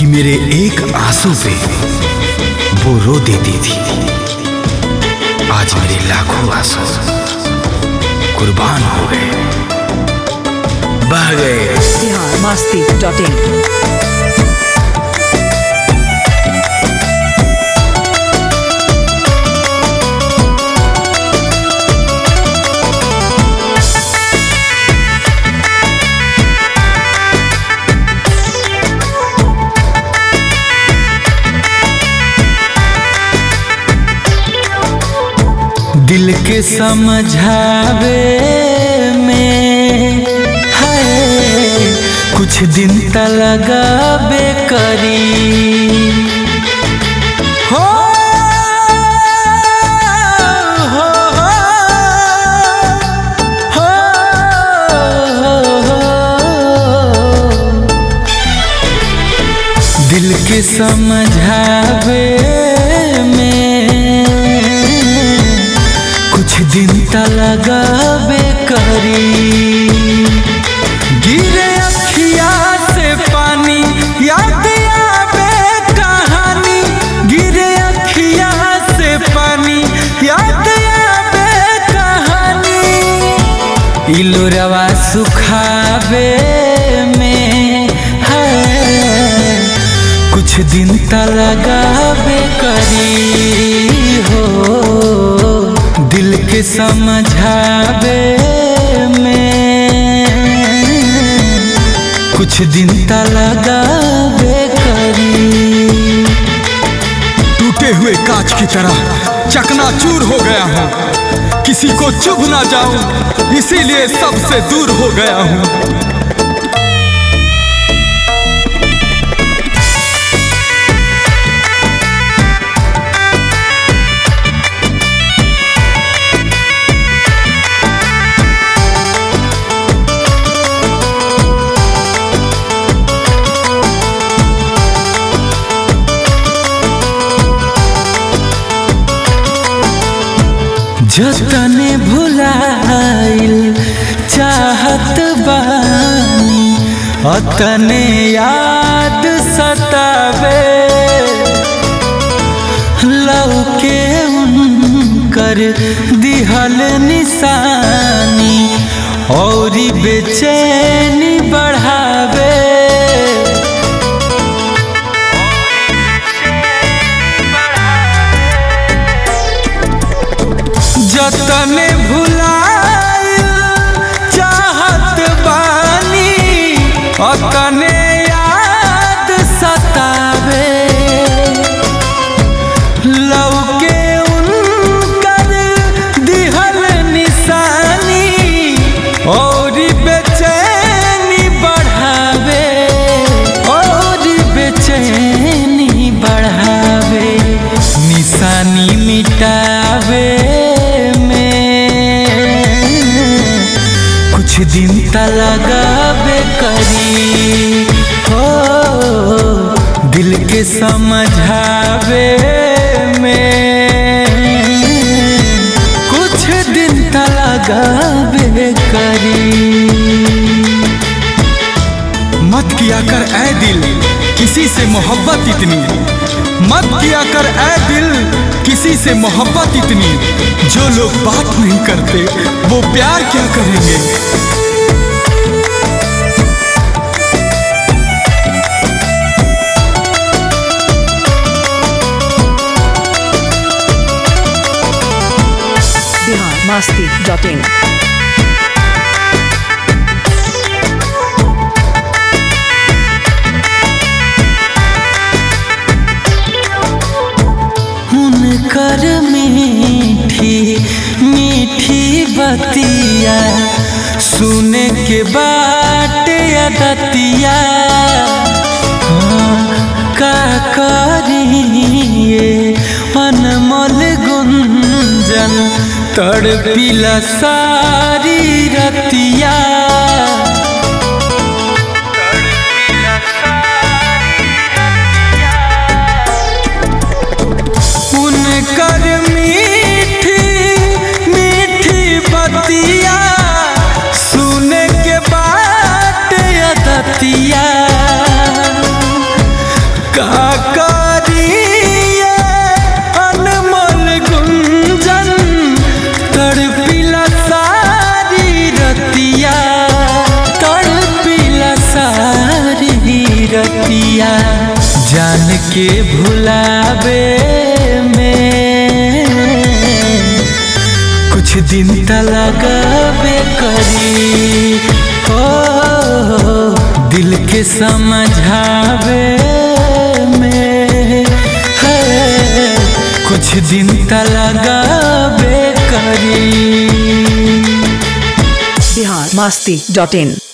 कि मेरे एक आंसू पे वो रो देती थी आज मेरे लाखों आंसू कुर्बान हो गए बह गए बिहार मस्ती डॉट इन दिल के समझावे में है कुछ दिन त लगाबे करी हो हो, हो, हो, दिल के समझावे में कुछ दिन त लगाबे करी गिरे अखिया से पानी याद आवे कहानी गिरे अखिया से पानी याद आवे कहानी इलोरवा सुखावे में है कुछ दिन त लगाबे करी हो दिल के समझावे में कुछ दिन त लगाबे करी टूटे हुए कांच की तरह चकनाचूर हो गया हूँ किसी को चुभ ना जाऊं इसीलिए सबसे दूर हो गया हूँ जतने भुलाइल चाहत बानी अतने याद सतावे लौके उनकर दिहल निशानी और बेचैनी बढ़ावे जतने भुलाइल चाहत बानी अतने याद सतावे लौके उनकर दिहल निशानी और बेचैनी बढ़ावे और बेचैनी बढ़ावे निशानी मिटावे में कुछ दिन त लगाबे करी हो दिल के समझावे में कुछ दिन त लगाबे करी मत किया कर ऐ दिल किसी से मोहब्बत इतनी मत किया कर ऐ दिल किसी से मोहब्बत इतनी जो लोग बात नहीं करते वो प्यार क्या करेंगे बिहार मस्ती डॉट इन उनकर मीठी मीठी बतिया सुने के बाट अदतिया हाँ, का करिए अनमोल गुंजन तड़पिला सारी रतिया उनकर मीठी मीठी बतिया सुने के बाद अदतिया के भुलावे में कुछ दिन त लगावे करी ओ दिल के समझावे में है कुछ दिन त लगावे करी बिहार मस्ती डॉट इन